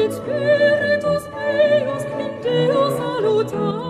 et Spiritus eius in Deo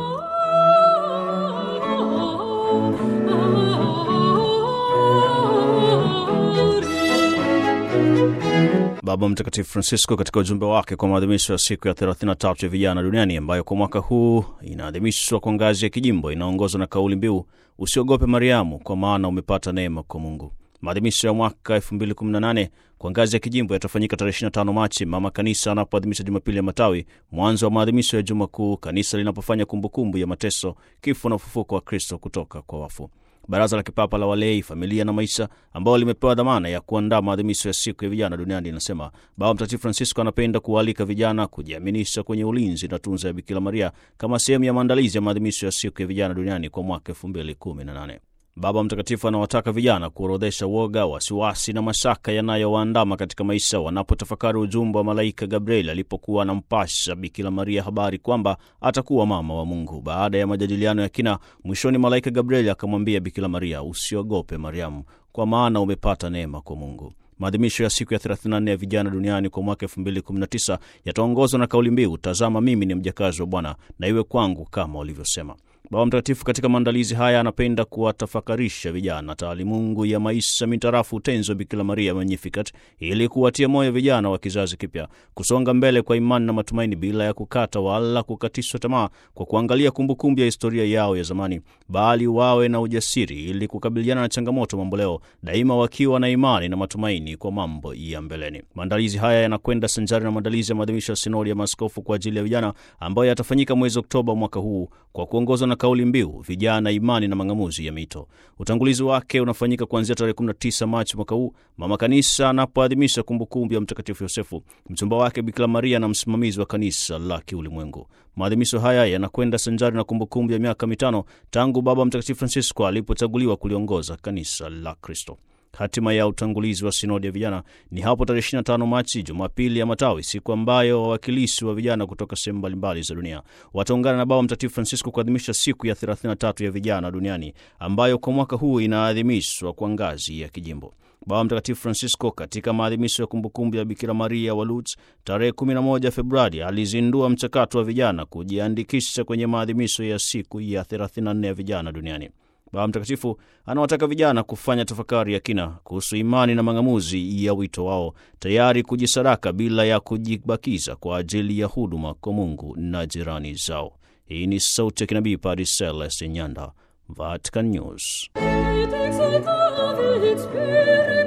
salutari. Baba Mtakatifu Francisco katika ujumbe wake kwa maadhimisho ya siku ya 33 ya vijana duniani ambayo kwa mwaka huu inaadhimishwa kwa ngazi ya kijimbo inaongozwa na kauli mbiu usiogope Mariamu, kwa maana umepata neema kwa Mungu. Maadhimisho ya mwaka 2018 kwa ngazi ya kijimbo yatafanyika tarehe 25 Machi, mama kanisa anapoadhimisha Jumapili ya Matawi, mwanzo wa maadhimisho ya Juma Kuu, kanisa linapofanya kumbukumbu ya mateso, kifo na ufufuko wa Kristo kutoka kwa wafu. Baraza la Kipapa la Walei, Familia na Maisha, ambao limepewa dhamana ya kuandaa maadhimisho ya siku ya vijana duniani, linasema Baba Mtakatifu Francisco anapenda kuwaalika vijana kujiaminisha kwenye ulinzi na tunza ya Bikira Maria kama sehemu ya maandalizi ya maadhimisho ya siku ya vijana duniani kwa mwaka 2018. Baba Mtakatifu anawataka vijana kuorodhesha woga, wasiwasi na mashaka yanayowaandama katika maisha wanapotafakari ujumbe wa malaika Gabriel alipokuwa anampasha Bikira Maria habari kwamba atakuwa mama wa Mungu. Baada ya majadiliano ya kina, mwishoni malaika Gabriel akamwambia Bikira Maria, usiogope Mariamu, kwa maana umepata neema kwa Mungu. Maadhimisho ya siku ya 34 ya vijana duniani kwa mwaka 2019 yataongozwa na kauli mbiu, tazama mimi ni mjakazi wa Bwana, na iwe kwangu kama ulivyosema. Baba Mtakatifu katika maandalizi haya anapenda kuwatafakarisha vijana taalimungu ya maisha mitarafu utenzi wa Bikira Maria Magnificat ili kuwatia moyo vijana wa kizazi kipya kusonga mbele kwa imani na matumaini bila ya kukata wala kukatishwa tamaa kwa kuangalia kumbukumbu ya historia yao ya zamani, bali wawe na ujasiri ili kukabiliana na changamoto mamboleo, daima wakiwa na imani na matumaini kwa mambo ya mbeleni. Maandalizi haya yanakwenda sanjari na maandalizi ya maadhimisho ya sinodi ya maaskofu kwa ajili ya vijana ambayo yatafanyika mwezi Oktoba mwaka huu kwa kuongozwa na kauli mbiu vijana, imani na mang'amuzi ya mito. Utangulizi wake unafanyika kuanzia tarehe 19 Machi mwaka huu, mama kanisa anapoadhimisha kumbukumbu ya Mtakatifu Yosefu, mchumba wake Bikira Maria na msimamizi wa kanisa la kiulimwengu. Maadhimisho haya yanakwenda sanjari na kumbukumbu ya miaka mitano tangu Baba Mtakatifu Francisco alipochaguliwa kuliongoza kanisa la Kristo. Hatima ya utangulizi wa sinodi ya vijana ni hapo tarehe 25 Machi, Jumapili ya Matawi, siku ambayo wawakilishi wa vijana kutoka sehemu mbalimbali za dunia wataungana na Baba Mtakatifu Francisco kuadhimisha siku ya 33 ya vijana duniani ambayo kwa mwaka huu inaadhimishwa kwa ngazi ya kijimbo. Baba Mtakatifu Francisco katika maadhimisho ya kumbukumbu ya Bikira Maria wa Lourdes tarehe 11 Februari alizindua mchakato wa vijana kujiandikisha kwenye maadhimisho ya siku ya 34 ya vijana duniani. Baba Mtakatifu anawataka vijana kufanya tafakari ya kina kuhusu imani na mang'amuzi ya wito wao, tayari kujisadaka bila ya kujibakiza kwa ajili ya huduma kwa Mungu na jirani zao. Hii ni sauti ya kinabii Padre Celestin Nyanda, Vatican News. Et exultavit Spiritus